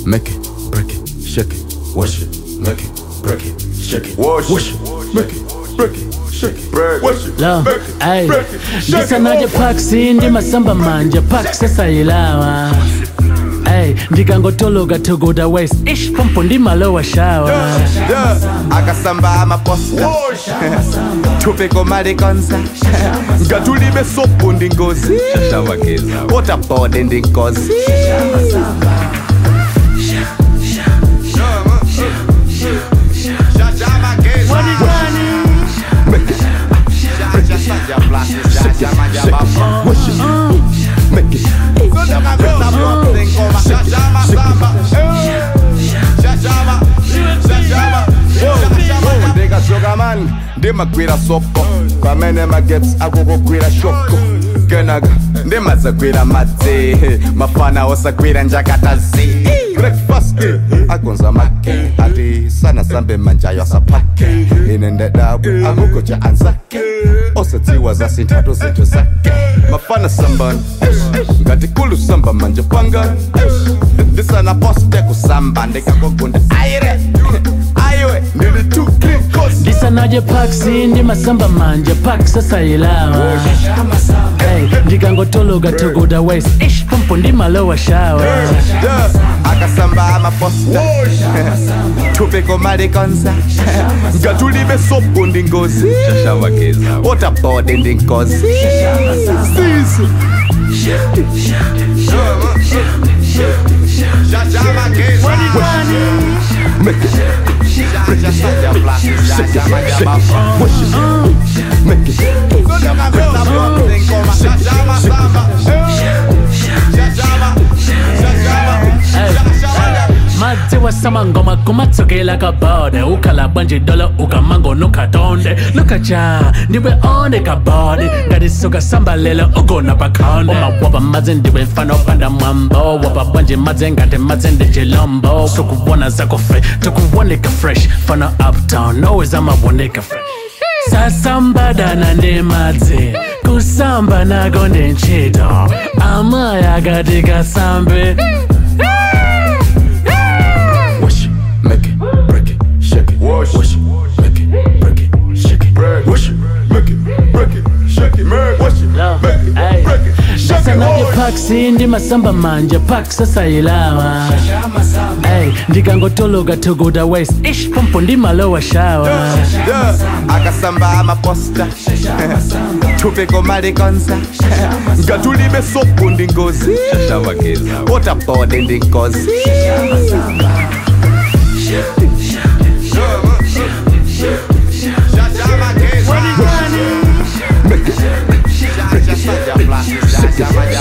make it, break it, shake it, wash it, make it, break it, shake it, wash it, make it, break it, shake it, wash it, Lo, make it, ay, break it, shake it, ndisanaje pak sindi masamba manje pak sesayilawa ay ndikangotoloka togoda west ish pompo ndimalowa shawa Yeah, akasamba amaposta tupeko malikonza ngatulibe sopo ndi ngozi waterboard ndi ngozi make it, ndikachoka mani ndimagwira sopo pamene magetsi akukugwira shoko kenaka ndimadzagwira madzi mafana osagwira njakatazi breakfast agonza make ati sana sambe manjayo asaphake ine ndedabwe akugoja anzake osadziwa zasinthato zinthu zake mafana sambani ngati kulu samba manje panga ndisana poste kusamba ndikakogunda aire aiwe ndili too clean coast ndisanaje pak sindi masamba manje pak sesayilawa ay ndikangotoloka togoda west ish pompo ndimalowa shawa Yeah, akasamba amaposta tupeko malikonza ngatulibe sopo ndi ngozi waterboard ndi ngozi Sisi. make it, break it, shake it, wash it, make it, madzi wasamangoma kumatsokela kabode ukhala bwanje dolo ukamango nukatonde lukacha ndiwe one kabode ngatisuka samba lelo ugona pakhonde umawapa madzi ndiwe mfana opanda mwambo wapa bwanje madzi ngati madzi ndi chilombo tukubona zakofe tukuwoneka fresh fana uptown always amawoneka fresh sasambadana ndi madzi kusamba nako ndi ntchito amaya akati kasambe wash it, make it, break it, shake it, wash it, make it, break it, shake it, wash it, make it, break it, shake it, wash it, make it, break it, shake it, ndasanaje wash it. pak sindi masamba manje pak sesayilawa ay ndikangotoloka togoda west ish pompo ndimalowa shawa Yeah, akasamba amaposta tupeko malikonza ngatulibe sopo ndi ngozi waterboard ndi ngozi Make it, break it, shake it,